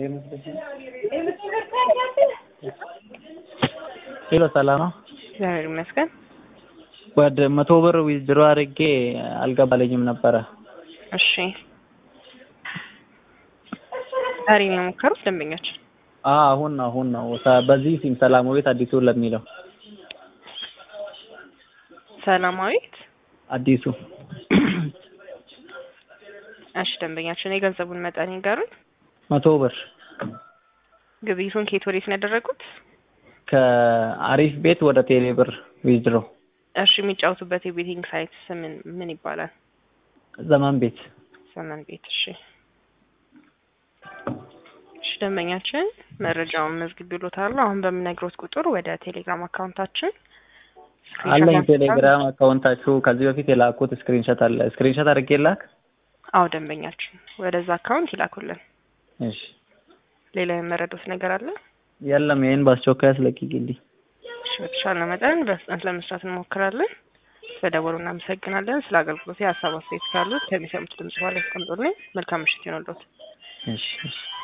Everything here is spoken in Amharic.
ሄሎ ሰላም ነው? እግዚአብሔር ይመስገን። ወደ መቶ ብር ዊዝድሮ አድርጌ አልገባልኝም ነበረ። እሺ ዛሬ ነው የሞከሩት ደንበኛችን? አዎ አሁን ነው አሁን ነው ሰ- በዚህ ሲም ሰላማዊት አዲሱ ለሚለው ሰላማዊት አዲሱ እሺ ደንበኛችን የገንዘቡን መጠን ይንገሩኝ። መቶ ብር ግብይቱን ከየት ወዴት ነው ያደረጉት? ከአሪፍ ቤት ወደ ቴሌ ብር ዊዝድሮ እሺ የሚጫወቱበት የቤቲንግ ሳይት ምን ምን ይባላል? ዘመን ቤት ዘመን ቤት። እሺ እሺ ደንበኛችን መረጃውን መዝግቢሎታል። አሁን በምነግሮት ቁጥር ወደ ቴሌግራም አካውንታችን አለኝ ስክሪንሾት ቴሌግራም አካውንታችሁ ከዚህ በፊት የላኩት ስክሪንሾት አለ ስክሪንሾት አድርጌ ላክ አዎ ደንበኛችን ወደዛ አካውንት ይላኩልን። እሺ ሌላ የመረዱት ነገር አለ? የለም ይሄን በአስቸኳይ አስለቅቂልኝ እሺ በተሻለ መጠን በፍጥነት ለመስራት እንሞክራለን። ስለደወሉ እናመሰግናለን። ስለ አገልግሎት የሀሳብ አስተያየት ካሉት ከሚሰሙት ድምጽ በኋላ ያስቀምጡልኝ። መልካም ምሽት ይሆንልዎት። እሺ እሺ